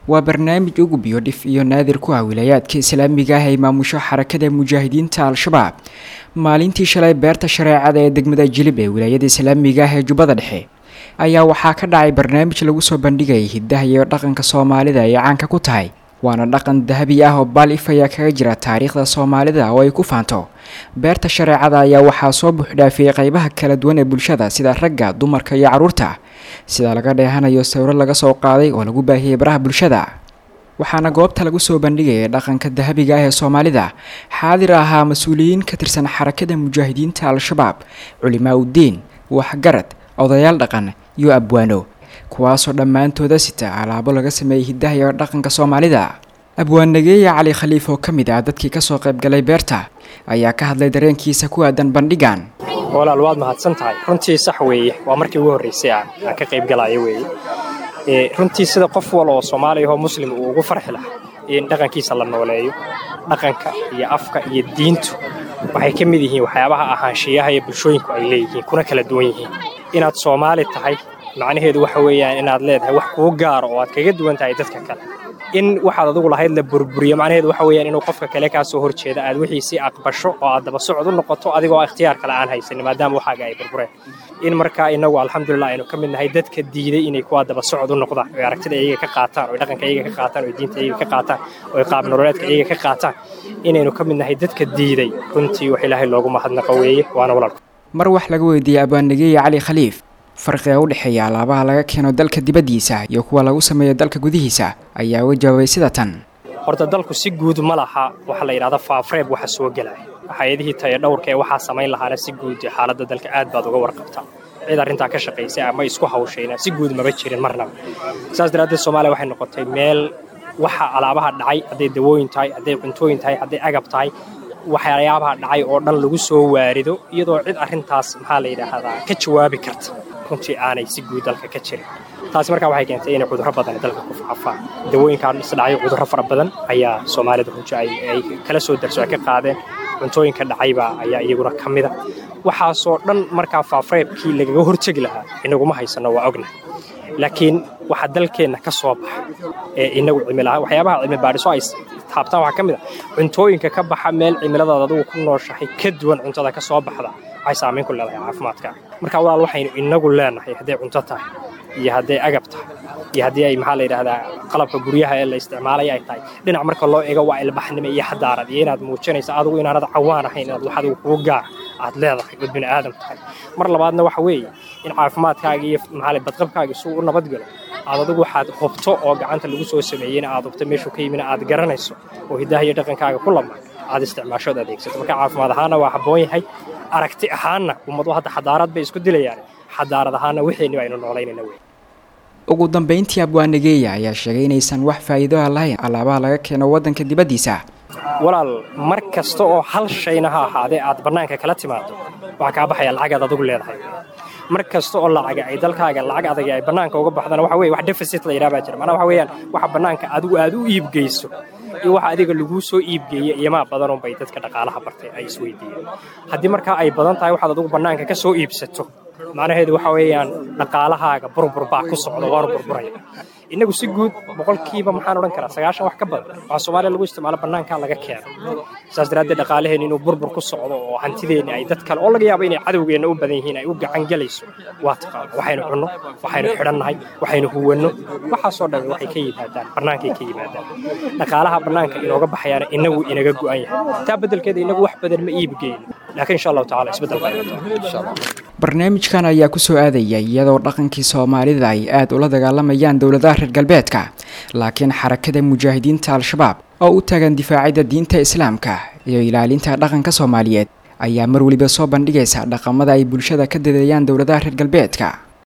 waa barnaamij ugu biyo dhif iyo naadir ku ah wilaayaadka islaamiga ah ay maamusho xarakada mujaahidiinta al-shabaab maalintii shalay beerta shareecada ee degmada jilib ee wilaayada islaamiga ah ee jubbada dhexe ayaa waxaa ka dhacay barnaamij lagu soo bandhigayay hiddaha iyo dhaqanka soomaalida ay caanka ku tahay waana dhaqan dahabi ah oo baal if ayaa kaga jira taariikhda soomaalida oo ay ku faanto beerta shareecada ayaa waxaa soo buuxdhaafiyey qaybaha kala duwan ee bulshada sida ragga dumarka iyo carruurta sida laga dheehanayo sawiro laga soo qaaday oo lagu baahiyey baraha bulshada waxaana goobta lagu soo bandhigayay dhaqanka dahabiga ah ee soomaalida xaadir ahaa mas-uuliyiin ka tirsan xarakada mujaahidiinta al-shabaab culimaa uddiin waxgarad odayaal dhaqan iyo abwaano kuwaasoo dhammaantooda sita alaabo laga sameeyey hiddaha iyo dhaqanka soomaalida abwaannageeya cali khaliif oo ka mid ah dadkii kasoo qaybgalay beerta ayaa ka hadlay dareenkiisa ku aadan bandhigan walaal waad mahadsan tahay runtii sax weeye waa markii ugu horraysay aan aan ka qayb galaayo weeye runtii sida qof wal oo soomaaliya oo muslim uu ugu farxi lahaa in dhaqankiisa la nooleeyo dhaqanka iyo afka iyo diintu waxay ka mid yihiin waxyaabaha ahaanshiyaha ee bulshooyinku ay leeyihiin kuna kala duwan yihiin inaad soomaali tahay macnaheedu waxa weeyaan inaad leedahay wax kuu gaaro oo aad kaga duwan tahay dadka kale in waxaad adigu lahayd la burburiyo macnaheedu waxa weeyaan inuu qofka kale kaa soo horjeeda aad wixiisii aqbasho oo aad daba socod u noqoto adigoo ikhtiyaar kale aan haysanin maadaama waxaaga ay burbureen in markaa inagu alxamdulilah aynu ka mid nahay dadka diiday inay kuwaa daba socod u noqdaan oy aragtida iyaga ka qaataan oy dhaqanka iyaga ka qaataan oy diinta iyaga ka qaataan oy qaab nololeedka iyaga ka qaataan inaynu ka mid nahay dadka diiday runtii wax ilaahay loogu mahadnaqo weeye waana walaalku mar wax laga weydiiyey abwaannageeya cali khaliif farqiga u dhexeeya alaabaha laga keeno dalka dibaddiisa iyo kuwa lagu sameeyo dalka gudihiisa ayaa uga jawaabay sida tan horta dalku si guud ma laha waxa la yidhahda faafreeb waxa soo gelaya hay-adihii tayo dhowrka ee waxaa samayn lahaana si guud xaaladda dalka aad baad uga warqabtaa cid arrintaa ka shaqaysay ama isku hawshayna si guud maba jirin marnaba saas daraaddeed soomaaliya waxay noqotay meel waxa alaabaha dhacay hadday dawooyin tahay hadday cuntooyin tahay hadday agab tahay waxyaabaha dhacay oo dhan lagu soo waarido iyadoo cid arrintaas maxaa la yidhaahdaa ka jawaabi karta runtii aanay si guud dalka ka jirin taasi markaa waxay keentay inay cudurro badan dalka ku faafaan dawooyinkaan isdhacay cudurro fara badan ayaa soomaalida runtii ay kala soo darso ay ka qaadeen cuntooyinka dhacaybaa ayaa iyaguna ka mida waxaasoo dhan markaa faafreebkii lagaga hortegi lahaa inaguma haysanno waa ogna laakiin waxa dalkeenna ka soo baxa ee inagu cimilaha waxyaabaha cilmi baadhiso ay taabtaan waxaa ka mid a cuntooyinka ka baxa meel cimiladaada adigu ku nooshahay ka duwan cuntada ka soo baxda waxay saamayn ku leedahay caafimaadka marka walaal waxaynu inagu leenahay hadday cunto tahay iyo hadday agab tahay iyo haddii ay maxaa la yidhaahdaa qalabka guryaha ee la isticmaalaya ay tahay dhinac marka loo eego waa ilbaxnimo iyo xadaarad iyo inaad muujinaysa adigu inaanad cawaan ahayn inaad wax adigu kugu gaar aad leedahay ood bini aadam tahay mar labaadna waxa weeye in caafimaadkaaga iyo maxaa badqabkaaga suu u nabadgalo aad adigu waxaad hubto oo gacanta lagu soo sameeyeyna aad hubto meeshuu ka yimina aad garanayso oo hiddaha iyo dhaqankaaga ku lamaan aad isticmaashood adeegsato marka caafimaad ahaanna waa habboon yahay aragti ahaanna ummadu hadda xadaarad bay isku dilayaan xadaarad ahaanna wixeenni aynu noolaynayna wey ugu dambayntii abwaanageeya ayaa sheegay inaysan wax faa'iido ah lahayn alaabaha laga keeno waddanka dibaddiisa walaal mar kasta oo hal shayna ha ahaadee aad bannaanka kala timaado waxaa kaa baxaya lacagaad adigu leedahay mar kasta oo lacaga ay dalkaaga lacag adag ay bannaanka uga baxdana waxa weye wax deficit la yidhaha baa jira macnaha waxa weeyaan waxa bannaanka adigu aad u iibgeyso iyo waxa adiga laguu soo iibgeeya iyomaa badanun bay dadka dhaqaalaha bartay ay isweydiiyeen haddii markaa ay badan tahay waxaad adigu bannaanka ka soo iibsato macnaheedu waxa weeyaan dhaqaalahaaga burbur baa ku socda waanu burburaya innagu si guud boqolkiiba maxaan odhan karaa sagaashan wax ka badan waxaa soomaaliya lagu isticmaalo bannaankaa laga keeno saas daraaddeed dhaqaalaheenna inuu burbur ku socdo oo hantideenna ay dad kale oo laga yaabo inay cadowgeenna u badan yihiin ay u gacan gelayso waa taqaano waxaynu cunno waxaynu xidhannahay waxaynu huwanno waxaasoo dhan waxay ka yimaadaan bannaankay ka yimaadaan dhaqaalaha bannaanka inooga baxayaana inagu inaga go'an yahay taa beddelkeeda inagu wax badan ma iibgeyno laakiin insha allahu tacala isbeddel baa imataa barnaamijkan ayaa ku soo aadaya iyadoo dhaqankii soomaalida ay aad ula dagaalamayaan dowladaha reer galbeedka laakiin xarakada mujaahidiinta al-shabaab oo u taagan difaacidda diinta islaamka iyo ilaalinta dhaqanka soomaaliyeed ayaa mar weliba soo bandhigaysa dhaqamada ay bulshada ka dadeeyaan dowladaha reer galbeedka